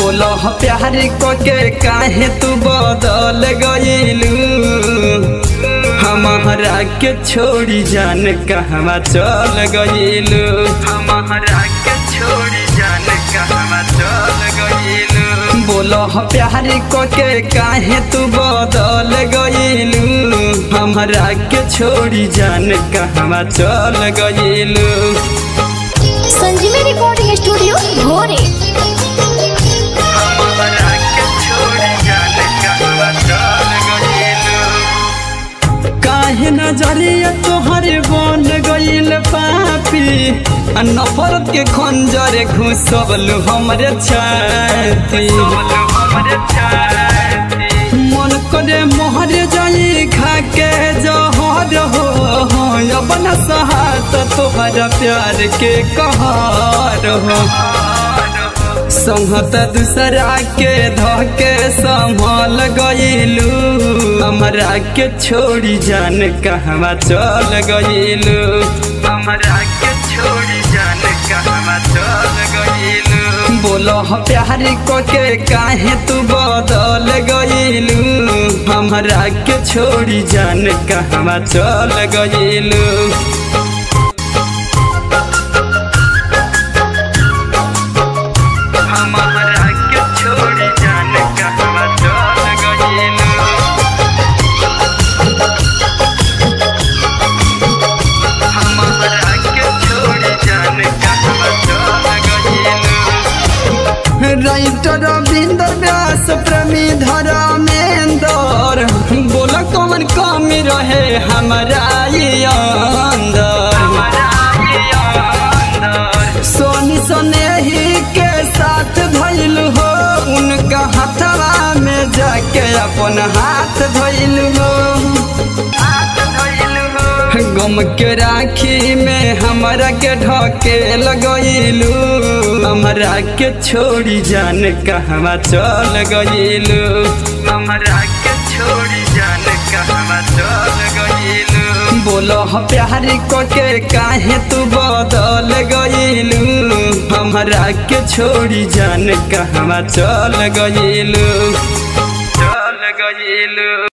बोलो प्यार को के काहे तू बदल गईलू हमारा के छोड़ी जान कहवा चल गईलू हमारा के छोड़ी जान कहवा चल गईलू बोलो प्यार को के काहे तू बदल गईलू हमारा के छोड़ी जान कहवा चल गईलू संजीवी रिकॉर्डिंग स्टूडियो भोरे हमारा के छोड़ी जान कहवा चल गईलू काहे नजरिया तोहरे बन गईल पापी आ नफरत के खंजर घुसबलू हमरे छाती मन करे मोहर जाई खा के जहर हो अब न सहात तोहरा प्यार के कहर हो संहत दूसरा के धके संभल गईलू हमरा के छोड़ी जान कहवा चल गईलू हमरा के छोड़ी जान कहवा चल गईलू बोलो प्यार को के काहे तू बदल गईलू हमरा के छोड़ी जान कहवा चल गईलू हमारा के छोड़ी जान कहवा चल गईलू हमारा के छोड़ी जान कहवा चल गईलू राइटर रविंद्र व्यास प्रेमी धर्मेंद्र बोल कौन कमी रहे हमारा ये अंदर सोनी सनेही के साथ धैल हो उनका हाथवा में जाके अपन हाथ धैल हो गम के राखी में हमरा के ढके लगैलू हमरा के छोड़ी जान कहवा चल गईलू हमरा के छोड़ी जान कहवा चल गईलू बोलो प्यार को के काहे तू बदल गईलू हमरा के छोड़ी जान कहवा चल गईलू चल गईलू